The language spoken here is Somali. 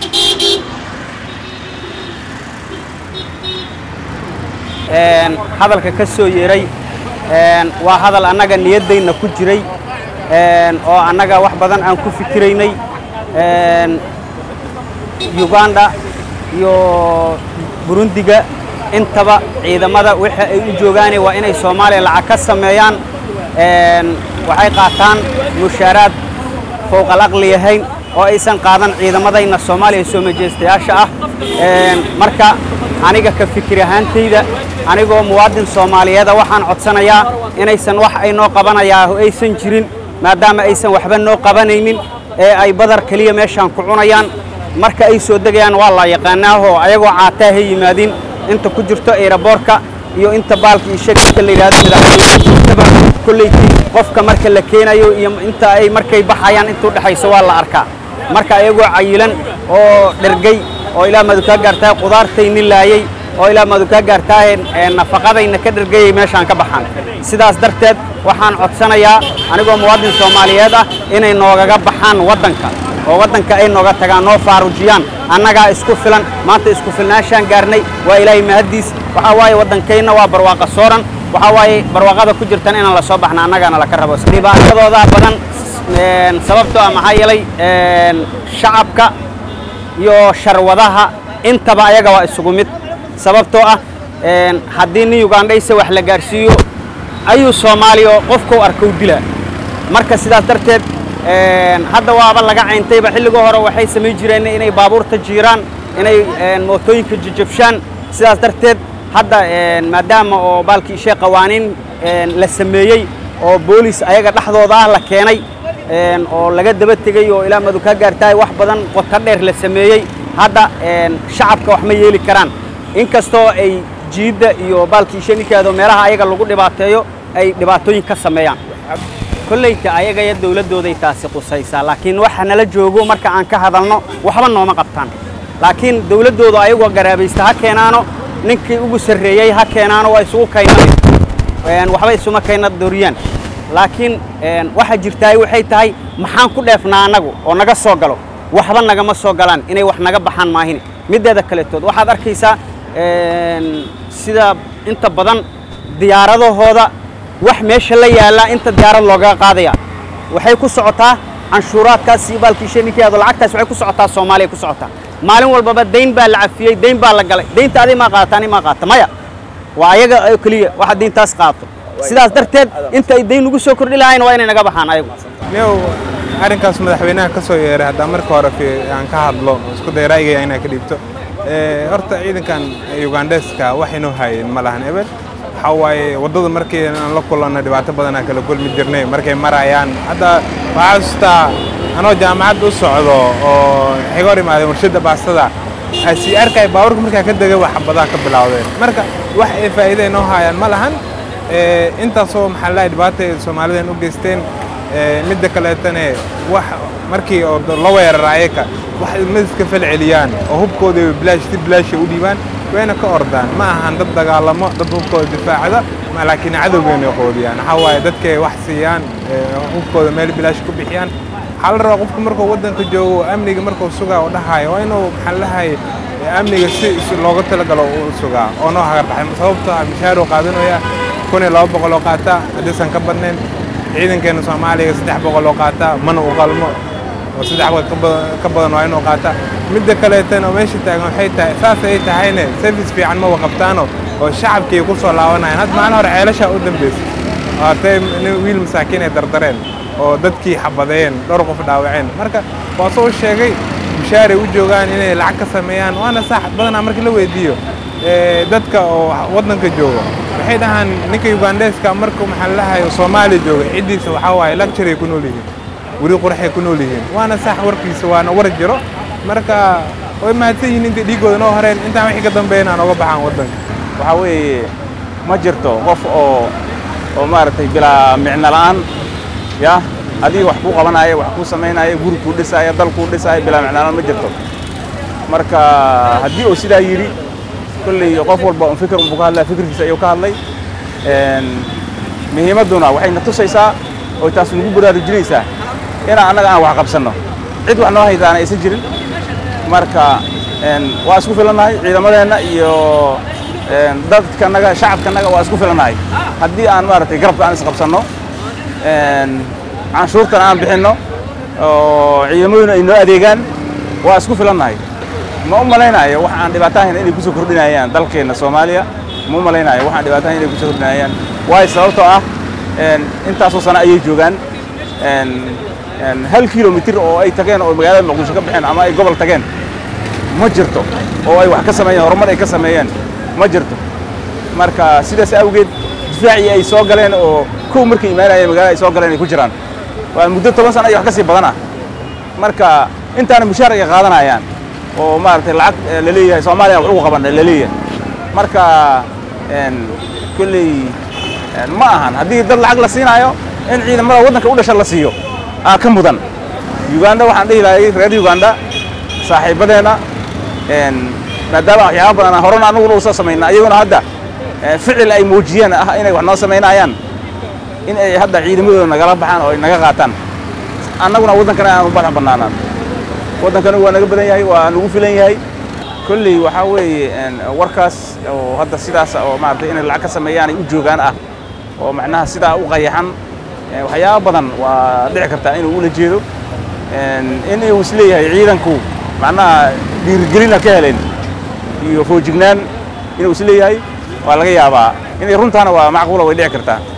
hadalka ka soo yeeray waa hadal annaga niyaddayna ku jiray oo annaga wax badan aan ku fikiraynay uganda iyo burundiga intaba ciidamada waxa ay u joogaane waa inay soomaaliya lacag ka sameeyaan waxay qaataan mushaaraad fowqal aqli yahayn oo aysan qaadan ciidamadayna soomaaliya soo majeystayaasha ah marka aniga ka fikir ahaantayda anigoo muwaadin soomaaliyeeda waxaan codsanayaa inaysan wax ay noo qabanayaa aysan jirin maadaama aysan waxba noo qabanaynin ee ay badar keliya meeshaan ku cunayaan marka ay soo degayaan waa la yaqaanaahoo ayagoo caataa ha yimaadiin inta ku jirto eeraboorka iyo inta baalka iyo shagka la yidhahdo madaxweyneintaba kolleykii qofka marka la keenayo iyo inta ay markay baxayaan intuu dhexayso waa la arkaa marka ayagoo cayilan oo dhergay oo ilaa madu kaa gaartaa qudaartayni laayey oo ilaa madu kaa gaartaa nafaqadayna ka dhergayay meeshaan ka baxaan sidaas darteed waxaan codsanayaa anigoo muwaadin soomaaliyeed ah inay noogaga baxaan waddanka oo waddanka ay nooga tagaan noo faarujiyaan annagaa isku filan maanta isku filnaashaan gaarnay waa ilaahay mahaddiis waxaa waaye waddankayna waa barwaaqa sooran waxaa waaye barwaaqada ku jirtan inaan la soo baxna annagaana laka rabo dhibaatadoodaa badan sababtoo ah maxaa yeelay shacabka iyo sharwadaha intaba ayaga waa isugu mid sababtoo ah haddii nin ugandhayse wax la gaarsiiyo ayuu soomaaliya oo qofkau arkow dilaa marka sidaas darteed hadda waaba laga cayntayba xilligii hore waxay samayn jireen inay baabuurta jiiraan inay mootooyinka jijabshaan sidaas darteed hadda maadaama oo baalkii ishee qawaaniin la sameeyey oo boolis ayaga dhexdooda ah la keenay oo laga daba tegey oo ilaa madu kaa gaartaay wax badan qoto dheer la sameeyey hadda shacabka wax ma yeeli karaan inkastoo ay jiidda iyo baalkii ishee ninkeedo meelaha ayaga lagu dhibaateeyo ay dhibaatooyin ka sameeyaan kollayta ayaga iyo dawladdooday taasi qusaysaa laakiin waxa nala joogo marka aan ka hadalno waxba nooma qabtaan laakiin dawladdooda ayagoo garaabaysta ha keenaano ninkii ugu sarreeyey ha keenaano waa isugu kaynaan waxba isuma kayna doriyaan laakiin waxa jirtaay waxay tahay maxaan ku dheefnaa annagu oo naga soo galo waxba nagama soo galaan inay wax naga baxaan maahine middeeda kaletood waxaad arkaysaa sida inta badan diyaaradahooda wax meesha la yaallaa inta diyaarad loogaga qaadaya waxay ku socotaa canshuuraadkaas iyo baalkii sheninkeedo lacagtaas waxay ku socotaa soomaaliya ku socotaa maalin walbaba dayn baa la cafiyey dayn baa la galay daynta aday maa qaadata ani maa qaadata maya waa ayaga oo keliya waxa dayntaas qaadato sidaas darteed inta ay dayn ugu soo kordhi lahayn waa inay naga baxaan ayagu niyow arrinkaas madaxweynaha ka soo yeeray haddaa marka hore aan ka hadlo isku day ra'yigaya inaa ka dhiibto horta ciidankan ugandheska waxaynoo haayeen ma lahan ebel waxaa waaye waddada markii aan la kulanno dhibaato badanaa kala kulmi jirnay markay marayaan hadda waxaa xasuustaa anoo jaamacadda u socdo oo xiga hor imaadeen warshadda baastada sii arkay baabuurka markaa ka degay wax xabadaa ka bilowdeen marka wax ay faa'iida inoo haayaan ma lahan intaasoo maxaa lahay dhibaata ay soomaalidan u geysteen midda kaleetane wax markii oo la weerara ayaka wax madiska fal celiyaan oo hubkooda bilaash si bilaasha u dhiibaan wayna ka ordaan ma ahan dad dagaalamo dad hubkooda difaacda laakiin cadowgeena qoodiyaan waxaa waaye dadkay wax siiyaan hubkooda meel bilaash ku bixiyaan waxaa la rabaa qofku markuu waddanka joogo amniga markuu sugaa oo dhahayo waa inuu maxaa lahay amniga si looga talagalo u sugaa oo noo hagarbaxay sababtoo ah mishaaruu qaadanaya kun iyo laba boqol oo qaataa haddaysan ka badnayn ciidankeena soomaaliga saddex boqol oo qaataa mana u qalmo oo saddex boqol ka badan waa inuu qaataa midda kaleetana oo meesha taagan waxay tahay saas ay tahayne service fiican ma waqabtaano oo shacabkii ku soo laabanayaan hadda maalin hore ceelashaa u dambeysay haatay wiil masaakiin ay dardareen oo dadkii xabadeen dhowr qof dhaawaceen marka waa soo sheegay mushaaray u joogaan inay lacag ka sameeyaan waana sax badanaa markii la weydiiyo dadka oo waddanka jooga waxay dhahaan ninka ugandheska markuu maxaa lahayo soomaaliya jooga ciddiisa waxaa waaye lacturay ku nool yihiin weli qurxay ku nool yihiin waana sax warkiisa waana war jiro marka way mahadsan yihiin intay dhiiggooda noo horeen intaan wixii ka dambeeyana aan oga baxaan waddanka waxaa weeye ma jirto qof oo oo maaragtay bilaa micno la'aan ya adiga wax kuu qabanaya wax kuu samaynaya guri kuu dhisaya dal kuu dhisaya bilaa micno la'aan ma jirto marka haddii uu sidaa yidhi kolley qof walba un fikir unbuu ka hadlaya fikirkiisa ayuu ka hadlay muhiimadduna waxay na tusaysaa oo taas nagu baraarujinaysaa inaan annaga aan wax qabsanno cid wax noo haytaana aysan jirin marka waa isku filannahay ciidamadeenna iyo dadkanaga shacabkanaga waa isku filannahay haddii aan maaragtay garabka aan isqabsanno canshuurtana aan bixinno oo ciidamaduna ay noo adeegaan waa isku filannahay ma u malaynayo wax aan dhibaato ahayn inay kusoo kordhinayaan dalkeenna soomaaliya ma u malaynayo wax aan dhibaato ahayn inay kusoo kordhinayaan waayo sababtoo ah intaasoo sano ayay joogaan hal kilomitir oo ay tageen oo magaalada muqdisho ka baxeen ama ay gobol tageen ma jirto oo ay wax ka sameeyeen horumar ay ka sameeyeen ma jirto marka sidaas awgeed difaacii ay soo galeen oo kow markay imaanayeen magaalada ay soo galeen ay ku jiraan waa muddo toban sano iyo wax ka sii badan ah marka intaana mushaar ay qaadanayaan oo maaragtay lacag la leeyahay soomaaliya wax ugu qaban la leeyahay marka kolley ma ahan haddii dad lacag la siinaayo in ciidamada waddanka u dhasha la siiyo aa ka mudan uganda waxaan dhihi lahay reer uganda saaxiibadeenna maadaama waxyaaba badan aan horena anaguna usoo samayna iyaguna hadda ficil ay muujiyeen ah inay wax noo samaynayaan in ay hadda ciidamadooda nagala baxaan oo ay naga qaataan annaguna waddankana aanu badax bannaanaan waddankana waa naga badan yahay waa nagu filan yahay kolley waxaa weeye warkaas oo hadda sidaas oo maaragtay inay lacag ka sameeyaan ay u joogaan ah oo macnaha sidaa u qayaxan waxyaaba badan waa dhici kartaa inuu ula jeedo in uu isleeyahay ciidanku macnaha dhiirigelina ka heleen iyo foojignaan inuu isleeyahay waa laga yaabaa inay runtaana waa macquula way dhici kartaa